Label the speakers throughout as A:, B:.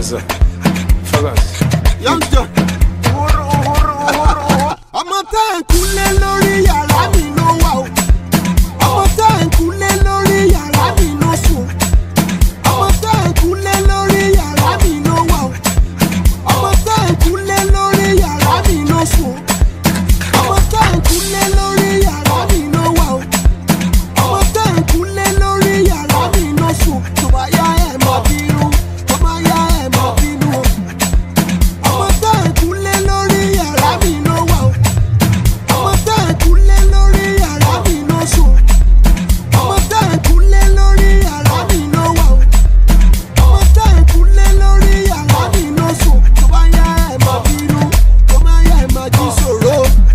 A: sir. Focus.
B: Young John. ọmọ tá ẹ̀ ń kúlé lórí yàrá mi ló wà o. ọmọ tá ẹ̀ ń kúlé lórí yàrá mi ló sùn. ọmọ tá ẹ̀ ń kúlé lórí yàrá mi ló wà o. ọmọ tá ẹ̀ ń kúlé lórí yàrá mi ló sùn. ọmọ tá ẹ̀ ń kúlé lórí yàrá mi ló wà o. ọmọ tá ẹ̀ ń kúlé lórí yàrá mi ló sùn. tó bá yá ẹ̀ mọ́ bínú tó bá yá ẹ̀ mọ́ bínú o ọmọ tá ẹ̀ kúlé lórí yàrá mi ló wà o ọmọ tá ẹ̀ kúlé lórí yàrá mi ló sùn ọmọ tá ẹ̀ kúlé lórí yàrá mi ló wà o ọmọ tá ẹ̀ kúlé lórí yàrá mi ló sùn tó bá yá ẹ̀ máa bínú tó bá yá ẹ̀ máa jí sòro.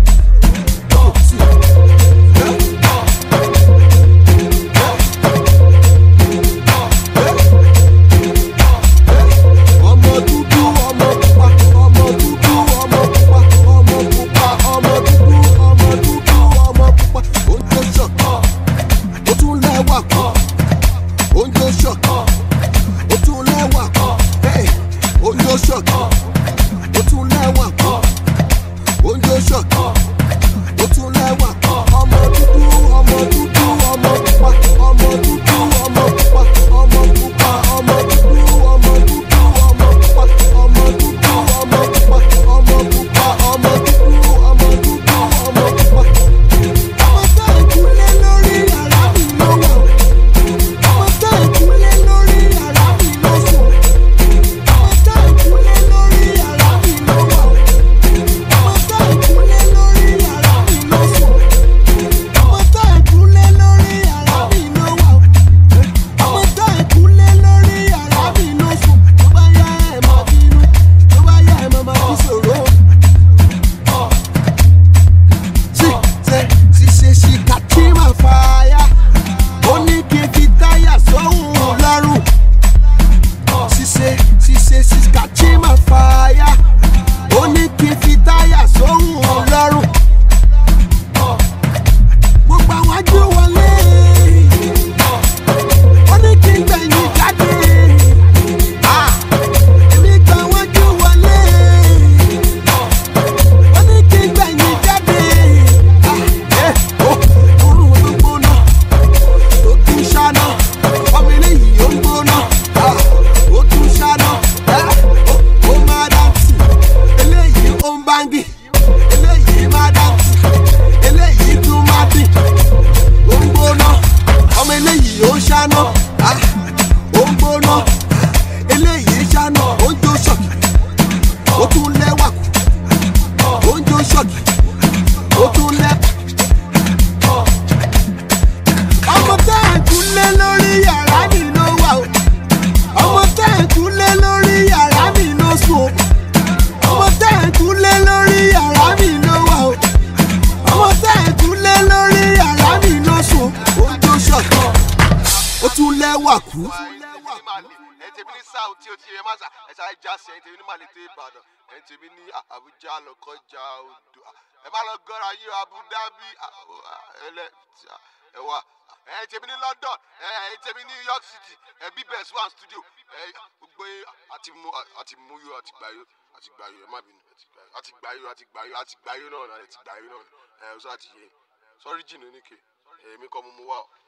B: ọmọ dúdú ọmọ pupa ọmọ dúdú ọmọ pupa ọmọ pupa ọmọ dúdú ọmọ dúdú ọmọ pupa oúnjẹ ṣọ̀kọ̀ ó tún lẹ́wà kan oúnjẹ ṣọ̀kọ̀ ó tún lẹ́wà kan hey, oúnjẹ ṣọ̀kọ̀ ó tún lẹ́wà kan oúnjẹ ṣọ̀kọ̀ ó tún lẹ́wà kan ọmọ dúdú ọmọ dúdú ọmọ pupa ọmọ dúdú ọmọ pupa ọmọ pupa ọmọ dúdú ọmọ dúdú ọmọ pupa ọmọ dúdú ọmọ pupa ọmọ pupa ọmọ dúdú ọmọ dúdú ọmọ pupa. ọmọ tá ìkúlé lórí yàrá mi ló wà o. ọmọ tá ìkúlé lórí yàrá mi ló sùn. ọmọ tá ìkúlé lórí yàrá mi ló wà o. ọmọ tá ìkúlé lórí yàrá mi ló sùn. ọmọ tá ìkúlé lórí yàrá mi ló wà o. ọmọ tá ìkúlé lórí yàrá mi ló sùn. tó bá yá ẹ̀ máa bínú tó bá yá ẹ̀ máa máa fi ṣòro. Sí, ṣe ṣiṣẹ́ ṣì kàtí máa fàáyà. ó ní kí n fi táyà sóhun lọ́rùn. ṣiṣẹ́ ṣiṣẹ́ ṣì kàtí máa fàáyà. ó ní kí n fi táyà sóhun lọ́rùn. gbogbo àwọn ajú wọlé. ó ní kí n gbẹ̀yìn jáde. Ah, èmi gba wájú wọlé. ó ní kí n gbẹ̀yìn jáde. Ah, eh, oh, orun ló gbóná tó tún ṣáná ọmọ eléyìí ó ń gbóná ah, ó tún ṣáná eh, ó- ó máa dáǹtì eléyìí ó ń báńgì eléyìí máa dáǹtì eléyìí tún máa dìn ó ń gbóná ọmọ eléyìí ó ń ṣáná ah, ó ń gbóná eléyìí ṣáná ó ń jó ṣọ̀kì ó tún lẹ́wà kù ó ń jó ṣọ̀kì ó tún lẹ́wà. ọmọ tá ẹ̀ kúlé lórí yàrá mi ló wà o ọmọ tá ẹ̀ kúlé lórí yàrá mi ló sùn o ọmọ tá ẹ̀ kúlé lórí yàrá mi ló wà o ọmọ tá ẹ̀ kúlé lórí yàrá mi ló sùn o ó jó ṣọ̀kan ó tún lẹ́wà kú.
C: ẹ tèmi ní south tí o ti yẹ má sà ẹ sáré já sí ẹ tèmi ní màlété ìbàdàn ẹ tèmi ní àbújá lọkọjá odò ẹ má lọ gọra yí abu dhabi ẹlẹ ẹ wà ẹ tèmi ní london ẹ tèmi ní new york city ẹ bí best one studio ẹ gbogbo yín àti mú àti mú yó àti gbà yó àti gbà yó ẹ má bínú àti gbà yó àti gbà yó àti gbà yó náà àti gbà yó náà ẹ ọsọ àti yé sọrí jìnnà oníke èmi kọ́ mo mú wá o.